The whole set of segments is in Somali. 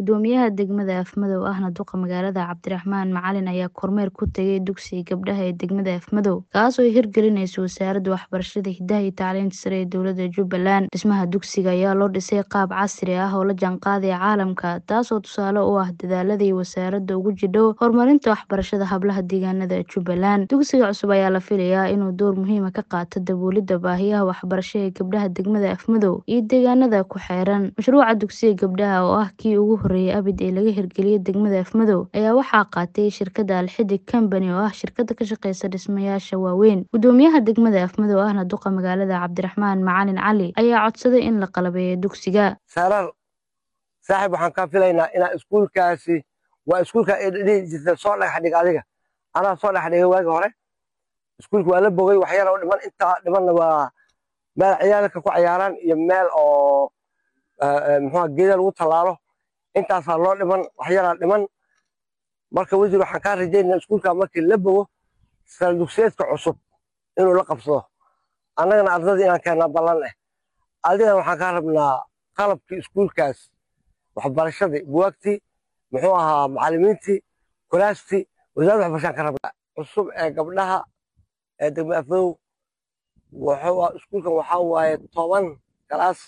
Gudoomiyaha degmada Afmadow ahna duqa magaalada Cabdiraxmaan Macalin ayaa kormeer ku tagay dugsiga gabdhaha ee degmada Afmadow kaas oo ay hirgelinayso wasaaradda waxbarashada hidaha iyo tacliinta sare ee dowladda Jubbaland dhismaha dugsiga ayaa loo dhisay qaab casri ah oo la jaanqaadaya caalamka taasoo tusaale u ah dadaaladii wasaaradda ugu jidho horumarinta waxbarashada hablaha deegaanada Jubbaland dugsiga cusub ayaa la filayaa inuu door muhiim ah ka qaato daboolidda baahiyaha waxbarasho ee gabdhaha degmada Afmadow iyo deegaanada ku xeeran mashruuca dugsiga gabdhaha oo ah kii ugu horeeyay abid ee laga hirgeliyay degmada Afmadow ayaa waxaa qaatay shirkadda Alxidig Company oo ah shirkadda ka shaqeysa dhismayaasha waaweyn gudoomiyaha degmada Afmadow ahna duqa magaalada Cabdiraxmaan Macalin Cali ayaa codsaday in la qalabeeyo dugsiga saarar saaxiib waxaan kaa filaynaa inaa iskuulkaasi waa iskuulka ay dhihi jirtay soo dhagax dhig adiga anaa soo dhagax dhigay waagi hore iskuulka waa la bogay waxyara u dhiman intaa dhimanna waa meel ciyaalka ku ciyaaraan iyo meel oo muxuu geeda lagu tallaalo intaasaa loo dhiman waxyaraa dhiman marka wasiir waxaan kaa rajaynaa iskuulka markii la bogo sare dugsiyeedka cusub inuu la qabsado annagana ardadii inaan keennaa ballan eh adigana waxaan kaa rabnaa qalabkii iskuulkaas waxbarashadii buwaagtii muxuu ahaa macallimiintii kuraastii wasaaradda waxbarashaan ka rabnaa cusub ee gabdhaha ee degmada afmadow iskuulkan waxaa waaye toban galaas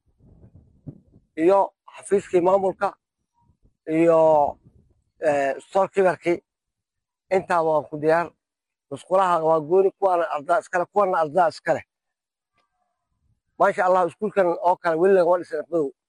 iyo xafiiskii maamulka iyo storkibarkii intaa waa ku diyaar musqulaha waa gooni kuwaana ardaa iskale kuwana ardaa iskale maasha allah iskuulkan oo kale weli lagama dhisin afmadow